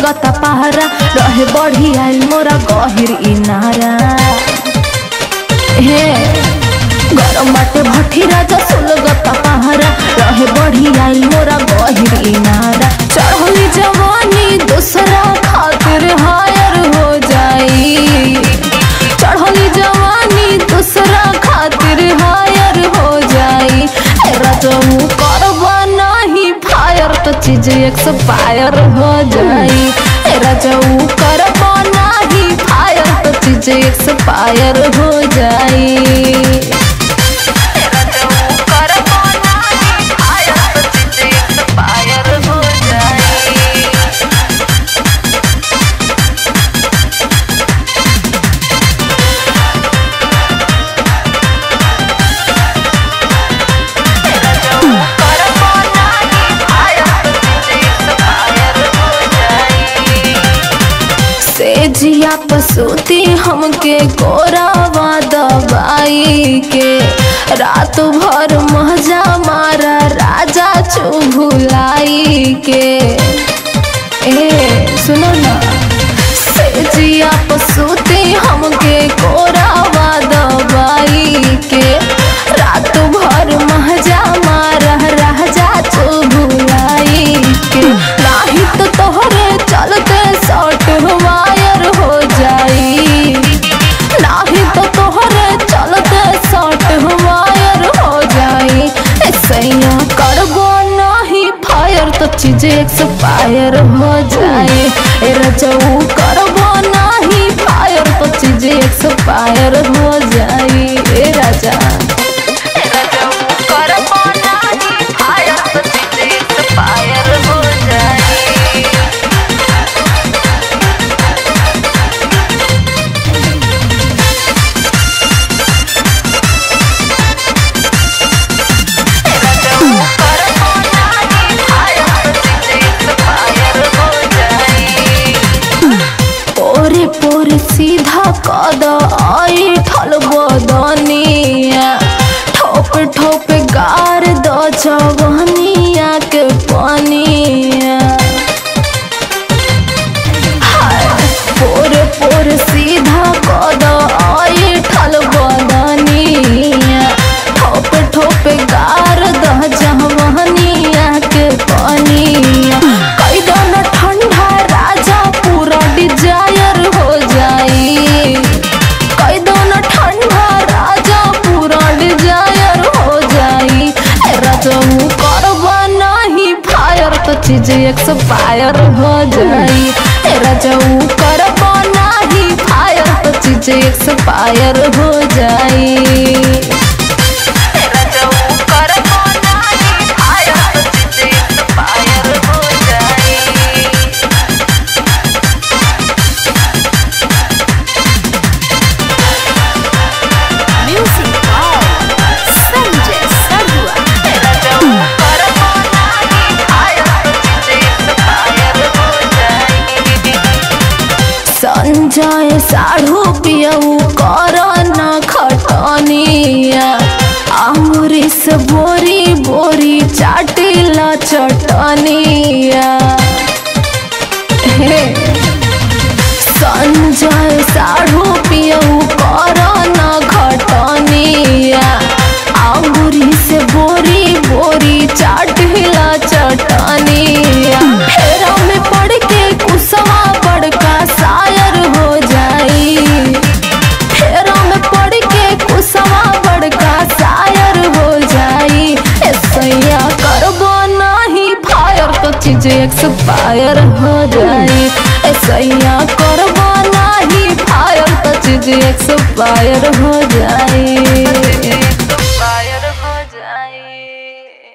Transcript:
लगता पहरा रहे बढ़ी आइल मोरा गहिर इनारा हे गरम बाटे भट्टी राजा सुलगता पहरा रहे बढ़ी आइल मोरा गहिर इनारा चढ़ली जवानी दूसरा खातिर हायर हो जाई चढ़ली जवानी दूसरा खातिर हायर हो जाई ए रजऊ करबा नहीं फायर तो चीज एक्सपायर हो जाई ए रजऊ करबा नहीं फायर तो चीज एक्सपायर हो जाई से जिया पसूती हमके कोरावा दबाई के रात भर मजा मारा राजा चुभुलाई के ए सुनो ना से जिया पसूती हमके कोरावा दबाई के रात भर मजा मारा राजा चुभुलाई के नाही तो तोहरे चलते शॉर्ट वायर हो जाई नाही तो तोहरे चलते शॉर्ट वायर हो जाई ऐसैया करबो नहीं फायर तो चीज एक्सपायर हो जाए ए रजऊ करबो नहीं फायर तो चीज एक्सपायर हो जाई ए राजा ए रजऊ करबो नहीं फायर तो चीज एक्सपायर हो जाई पोरे पोरे सीधा कद आई ठल बदनिया ठोप ठोप गार द जवनिया के पनिया हाय, पोरे पोरे सीधा कद आई ठल बदनिया ठोप ठोप गार द जवनिया के पनिया कैदन ठंडा राजा पूरा डिजायर हो जाई कैदन ठंडा राजा पूरा डिजायर हो जाई ए रजऊ करबा नहीं फायर तो चीज एक्सपायर हो जाई ए रजऊ करबा नहीं फायर तो चीज एक्सपायर हो जाई Music by Sanjay Sarua. Sanjay साढ़ू पियऊ कर न खटनिया अमृत से बोरी बोरी चाटिला चटनिया हे संजय साढ़ू पियऊ कर न खटनिया अंगूरी से बोरी बोरी चाटिला चटनिया फेरा में पड़ के कुसवा बड़का शायर हो जाई फेरा में पड़ के कुसवा बड़का शायर हो जाई ऐसैया करबो नहीं फायर तो चीज एक्सपायर हो जाई ऐसैया करबो नहीं फायर तो चीज एक्सपायर हो जाई